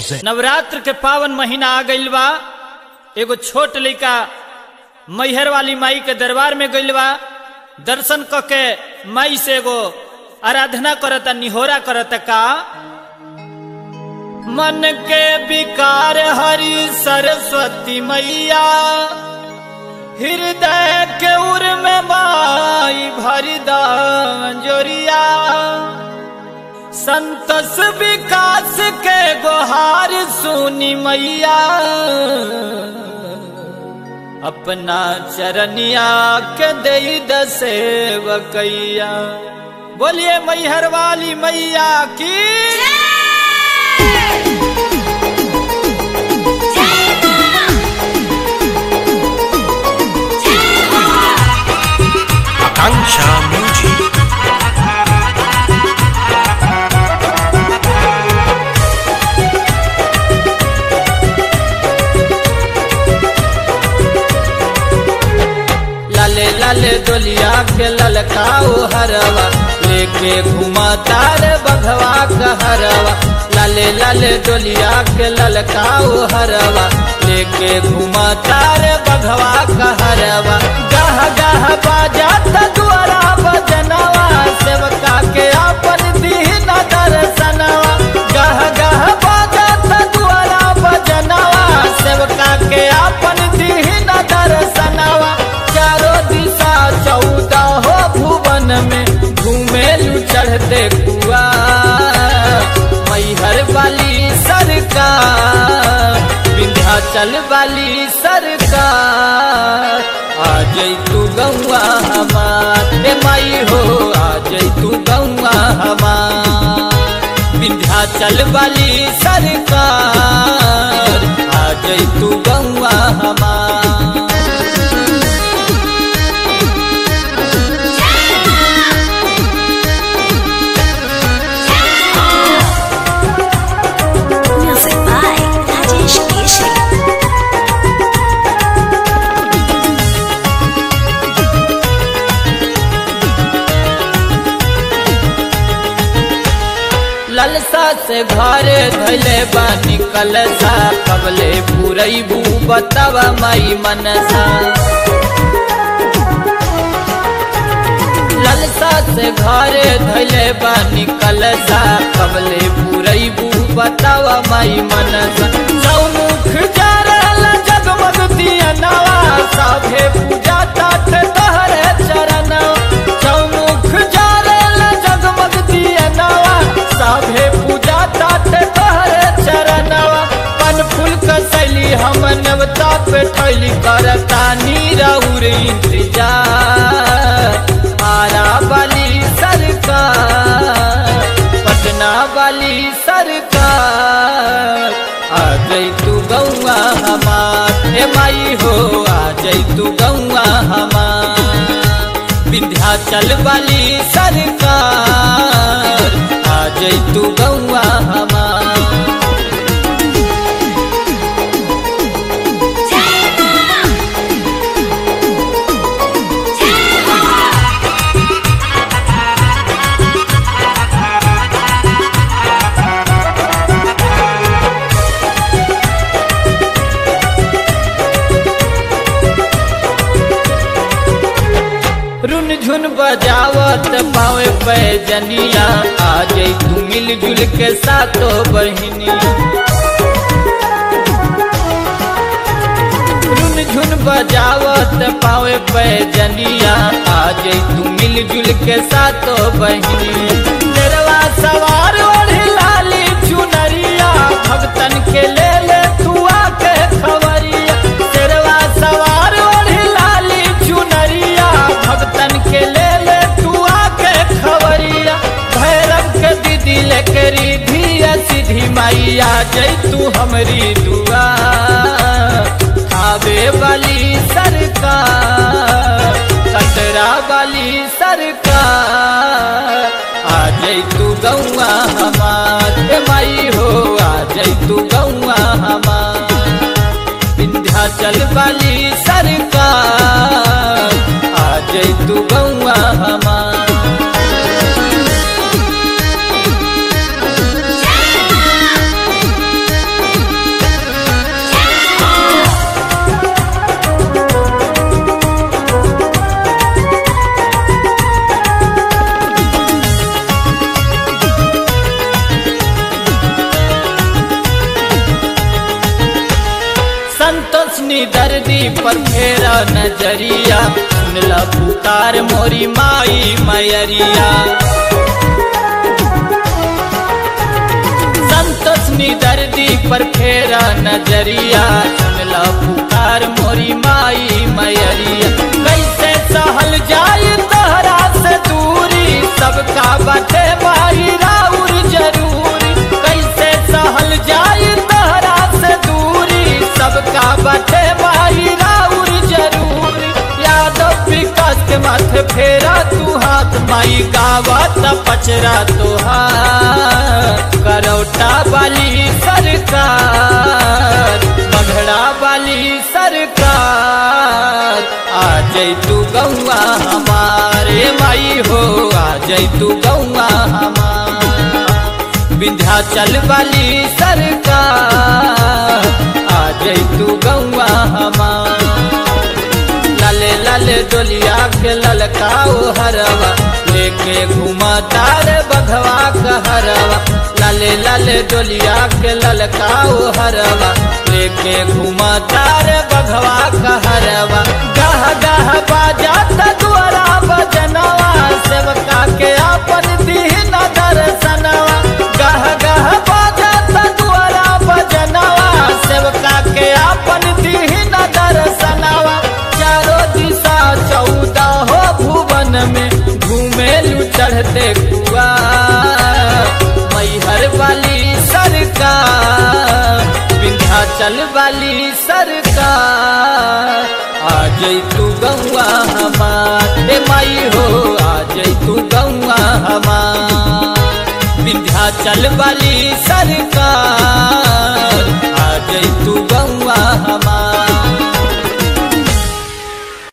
नवरात्र के पावन महीना आ गइल बा एगो छोट लइका मैहर वाली माई के दरबार में गइल बा दर्शन क के माई से एगो आराधना करता निहोरा करता का मन के विकार हरि सरस्वती मैया हृदय के उर में माई भरिदा जोरिया संतस विकास के गोहार सुनी मैया अपना चरनिया के दई दसेवकैया बोलिए मैहर वाली मैया की Akanksha Music. लाले लाले डोलिया के ललकाओ हरवा लेके घुमा तार बघवा कहरवा लाले लाले डोलिया के ललकाओ हरवा लेके घुमा तार बघवा कहरवा गह गह बाजात द्वारा बजनवा सेवका के आपन दीन दर्शनवा गह गह बाजात द्वारा बजनवा सेवका के आपन दीन दर्शनवा चारों दिशा चौदह हो भुवन में घूमेलू चढ़ते कुआ मैहर वाली सरकार विंध्याचल वाली सरकार आ जई तू गौआ हमार ए माई हो आ जई तू गौआ हमार विंध्याचल वाली सरकार आ जई तू गौआ हमार Music by Rajesh Keshri. ललसा से घरे धैले बानी कलसा कबले पुरैबू बतावा माई मनसा ललसा से घरे धैले बानी कलसा कबले पुरैबू बतावा माई मनसा सौमुख जारल जगमग दिया नवा साभे पूजा तात तहरे चरणवा चौमुख जारल जगमग दिया नवा साभे पूजा तात तहरे चरणवा पन फूल कसैली हम नवता पे ठैली करता नीरउर इंतजार आरा वाली सरकार पटना वाली सरकार आ गई तू गौआ हमार ए माई हो आ गई तू गौआ हमार विंध्याचल वाली सरकार आ गई तू गौआ हमार रुन झुन बजावत पावे पैजनिया आ जई तू मिलजुल के सातो बहिनिया रुन झुन बजावत पावे पैजनिया आ जई तू मिलजुल के सातो बहिनिया नेरवा सवार ओढ़ी लाली चुनरिया भक्तन के ले ले तू आके खबरिया नेरवा सवार ओढ़ी लाली चुनरिया भक्तन के ले ले तू आके खबरिया भैरव के दीदी लेके रिधिया सीधी मैया जई तू हमरी दुआ खावे वाली सरकार कटरा वाली सरकार आ जई तू गौआ हमार ए माई हो आ जई तू गौआ हमार विंध्याचल वाली सरकार आ जई तू गौआ हमार Jai संतोषनी दर्दी पर फेरा नजरिया सुनला पुकार मोरी माई मैरिया संतोषनी दर्दी पर फेरा नजरिया सुनला पुकार मोरी माई मैरिया कैसे सहल जाई तहरा से दूरी सबका बाटे माई राउर जरूरी कैसे सहल जाई तहरा से दूरी सबका बाटे माई राउर जरूरी यादव विकास के माथे फेरा तू हाथ माई गावत पचरा तुहार करौटा वाली सरकार मघड़ा वाली सरकार आ जई तू गौआ हमारे माई हो आ जई तू गौआ हमार विंध्याचल वाली सरकार आ जई तू गौआ हमार लाले लाले डोलिया के ललकाओ हरवा लेके घुमा तार बघवा कहरवा लाले लाले डोलिया के ललकाओ हरवा लेके घुमा तार बघवा कहरवा गह गह बाजा दुआरा बजनवा सेवका के अपन दीन दर्शनवा गह गह बाजा दुआरा बजनवा सेवका के अपन दीन दर्शनवा चारो दिशा चौदह हो भुवन में घूमेलू चढ़ते कुआ मैहर वाली सरकार विंध्याचल वाली सरकार आ जई तू गौआ हमार ए माई हो आ जई तू गौआ हमार विंध्याचल वाली सरकार